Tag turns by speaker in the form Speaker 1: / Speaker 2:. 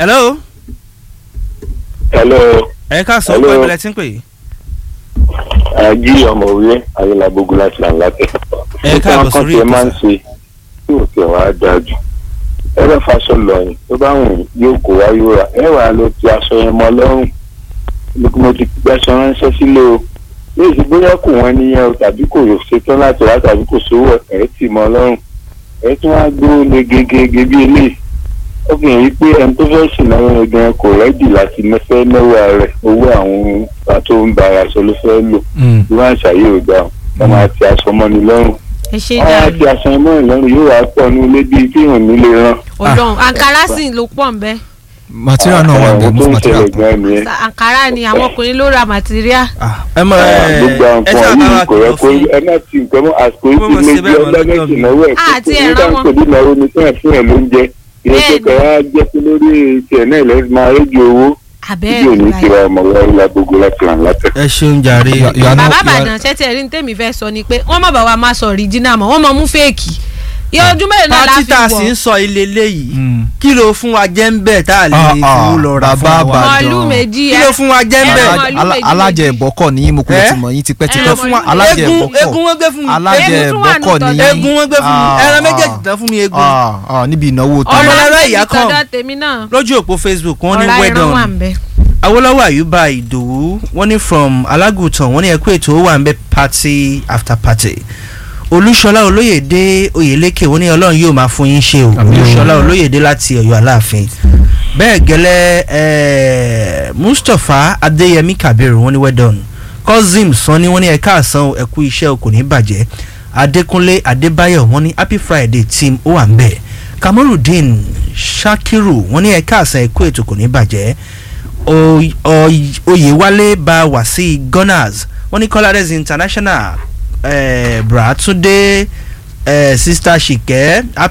Speaker 1: hello
Speaker 2: hello
Speaker 1: ẹ ká sọ
Speaker 2: Hello.
Speaker 1: pé ìbílẹ̀ tí ń pè é.
Speaker 2: ají ọmọwé ayélujábógun láti làǹlàtẹ.
Speaker 1: Ẹ káàbọ̀ sórí
Speaker 2: ẹ
Speaker 1: ètò
Speaker 2: máa ń
Speaker 1: sà.
Speaker 2: ṣe tí ò tẹ̀ wá dáa jù ẹ bá faṣọ lọ́yìn tó bá wùn yóò kó wá yóò rà ẹ wàá lọ ti aṣọ yẹn mọ́ lọ́rùn mo ti gbàṣọ ránṣẹ́ sílé o léèsì bóyá kò wọ́n níyẹn o tàbí kò ṣetán láti wá tàbí kò sówó ẹ̀ tì mọ́ lọ́rùn ẹ tún wá gbó le gegege bí eléyìí ó fi hàn yí pé ẹni tó fẹ́ ṣìnáwó yẹn gan kò rẹ́dì láti fẹ́ náwó rẹ̀ owó àwọn tó ń ba aṣọ ló fẹ́ lò ìwọ àṣà yóò gbà ọ wọn máa ti aṣọ mọ́ni lọ́rùn
Speaker 3: ẹ ṣe
Speaker 2: wọn máa
Speaker 3: jàre
Speaker 2: ti aṣọ mọ́ni lọ́rùn yóò wá pọ̀ ní ilé bíi tí ìhùn nílé rán.
Speaker 3: ọlọ́run ankara sì ló pọ̀ ń bẹ́
Speaker 4: material náà wà
Speaker 2: àwọn
Speaker 4: ní
Speaker 2: tó ń
Speaker 4: material
Speaker 2: ṣẹlẹ̀ gan nìyẹn.
Speaker 3: ankara ni àwọn ọkùnrin ló ra material
Speaker 1: ẹ mọ ẹ
Speaker 2: gbogbo àwọn
Speaker 1: ẹ
Speaker 2: nǹkan
Speaker 1: sábà
Speaker 2: yìí
Speaker 1: wà
Speaker 2: kò yẹ
Speaker 1: kìlọ̀
Speaker 2: kó
Speaker 1: fún
Speaker 2: ẹ má ti nǹkan mọ́ àsìkò
Speaker 1: Mo mọ̀
Speaker 2: yìí
Speaker 1: sí
Speaker 2: ti lé
Speaker 1: bẹ́ẹ̀
Speaker 2: bí
Speaker 1: mọ̀
Speaker 2: ọlọ́mẹ́sì
Speaker 1: lọ́jọ́ mi.
Speaker 2: náwó ẹ̀
Speaker 3: Ah, àti
Speaker 2: kókó
Speaker 3: ẹ̀rọ
Speaker 2: nígbà
Speaker 3: wọn.
Speaker 2: tó bí náwó ni fún ẹ̀ fún ẹ̀ ló ń jẹ ilé
Speaker 3: Bẹ́ẹ̀ni.
Speaker 2: kẹkẹ wá jẹ́ pé lórí tiẹ̀ náà lẹ́sìn máa rédíò owó
Speaker 3: abẹ́ẹ̀
Speaker 2: tí ò ní
Speaker 3: báyìí.
Speaker 2: tira ọmọ wọlé lágbogbo láti ràn látẹ̀.
Speaker 1: ẹ ṣeun jàre
Speaker 4: You are- you are
Speaker 3: bàbá
Speaker 4: not- you are-
Speaker 3: àbàdàn ṣẹ́tì ẹ̀rí ní tèmi fẹ́ sọ ni pé wọ́n má bàa wa máa sọ original mọ́ wọ́n mọ mú fèèkì iye ọdún mélòó náà la
Speaker 1: pátí
Speaker 3: fi
Speaker 1: tá a sì ń
Speaker 3: wọ̀
Speaker 1: sọ ilé léyìí
Speaker 4: Mm.
Speaker 1: kí ló fún wa jẹ́ ń bẹ̀ tá a lè
Speaker 4: Ah, ah,
Speaker 1: fowó lọ ra
Speaker 4: bàbá
Speaker 1: fún wa
Speaker 4: Ìbàdàn.
Speaker 3: màálù méjì
Speaker 1: kí ló fún wa jẹ́ ń
Speaker 3: ẹ
Speaker 1: bẹ̀
Speaker 3: mọ-
Speaker 4: Alá-
Speaker 3: màálù méjì
Speaker 4: alájẹ
Speaker 3: méjì.
Speaker 4: ìbọ́kọ̀ ní yín mo kúrò
Speaker 1: Eh?
Speaker 4: ti mọ̀ yín
Speaker 3: Ẹran
Speaker 4: tipẹ́tipẹ́
Speaker 3: fún wa-
Speaker 4: alájẹ
Speaker 1: egun
Speaker 4: ìbọ́kọ̀
Speaker 1: egun wọn gbé fún mi
Speaker 4: alájẹ
Speaker 3: Egun tún wà
Speaker 4: ìbọ́kọ̀
Speaker 3: nù
Speaker 4: ní
Speaker 3: tọ́jú.
Speaker 1: egun wọn gbé fún mi
Speaker 4: Ah,
Speaker 1: ẹran
Speaker 4: ah.
Speaker 1: méjèèjì tán fún mi egun
Speaker 4: Ah, ah, níbi ìnáwó tó
Speaker 1: Ọmọ
Speaker 3: ọ̀rọ̀
Speaker 1: lára
Speaker 3: méjì
Speaker 1: ìyá kan.
Speaker 3: tọ́jọ́ tèmi náà
Speaker 1: lójú òpó facebook wọ́n ní
Speaker 3: ọ̀rá
Speaker 1: well
Speaker 3: ẹran wà
Speaker 1: done
Speaker 3: ń bẹ́
Speaker 1: awolowo ayuba ìdòwú wọ́n ní from alágùtàn wọ́n ní ẹkú ètò ó wà ń bẹ party after party olúṣọlá olóyèdè oyèlékè wọ́n ní ọlọ́run yóò máa fún yín ṣe o
Speaker 4: Àmín.
Speaker 1: olúṣọlá olóyèdè láti ọ̀yọ́ aláàfin bẹ́ẹ̀ gẹ́lẹ́ eh, mustapha adéyẹmí kabiru wọ́n ní well done cousin sanni wọ́n ní ẹ̀ka àsán o, ẹ̀kú iṣẹ́ o kò ní bàjẹ́ adékúnlé adébáyọ̀ wọ́n ní happy friday team ó wà ń bẹ̀ kamorudeen shakiru wọ́n ní ẹ̀ka àsán ẹ̀kú ètò kò ní bàjẹ́ Oy- Oy- oyèwálé bá wá sí gunners wọ́n ní colades international eh, bratunde eh, sister ṣìkẹ́